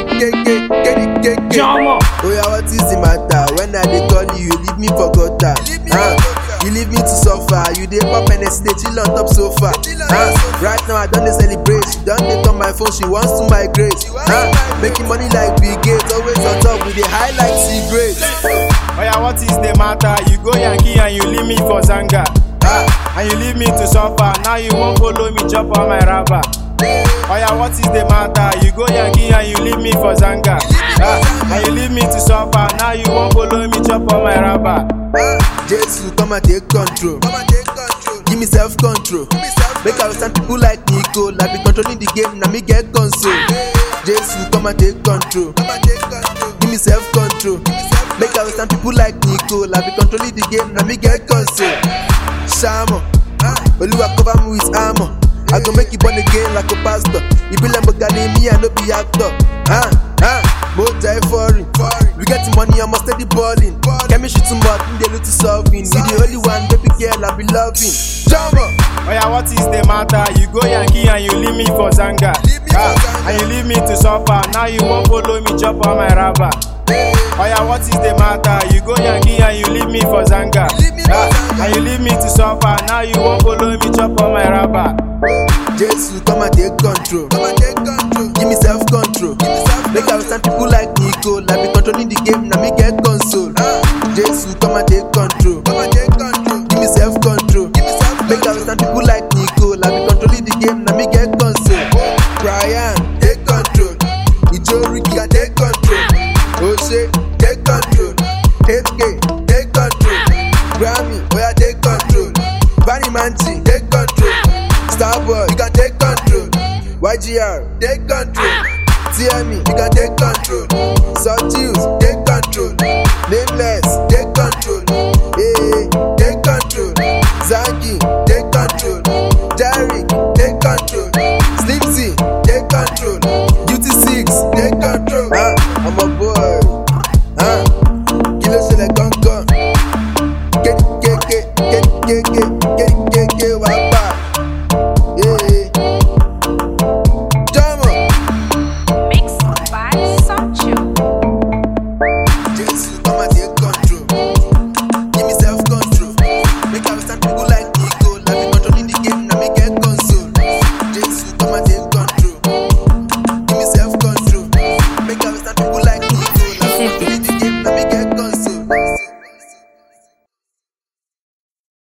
Jama. Oh yeah, what is the matter? When I dey call you, you leave me for gutter. Huh? You leave me to suffer. You dey pop and dey chill on top sofa. Huh? Right now I don dey celebrate. She don dey on my phone. She wants to migrate. Huh? Making money like Bill Gates. Always on top with the high like cigarettes. Oh yeah, what is the matter? You go Yankee and you leave me for Zanga. Ah, And you leave me to suffer. Now you won't follow me chop on my rubber. Oh yeah, what is the matter? You go Yankee and you leave me for Zanga. Ah, and you leave me to suffer. Now you won't follow me chop on my rubber. Jesus, come and take control. Give me self control. Make I stand people like Nico. I be controlling the game. Now me get console. Jesus, come and take control. Give me self control. Make I stand people like Nico. I be controlling the game. Now me get console. Shamo. Oluwa cover me with armor. I go make you born again like a pastor. You be like Mogani, me I no be actor. Ah, ah, Mota foreign. We get the money, I'm steady balling. Chemistry too much, they look to solving. You the only one, baby girl, I be loving. Jumbo. Oh yeah, what is the matter? You go Yankee and you leave me for Zanga. Ah, and you leave me to suffer. Now you won't follow me chop on my rubber. Oh yeah, what is the matter? You go Yankee and you leave me for Zanga. Ah, and you leave me to suffer. Now you won't follow me chop on my rubber. Jesus, come and take control. Give me self control. Make I stand people like Nico. I be controlling the game, now me get console. Jesus, come and take control. Give me self control. Make I stand people like Nico. I be controlling the game, now me get console. Brian, take control. Ijo Ricky, can take control. Ose, take control. HK, take control. Grammy, oh yeah, take control. Vanny Manchi, take control. Starboy, you can take control. YGR, take control. TME, you can take control. Sawtooth, take control. Nameless, take control.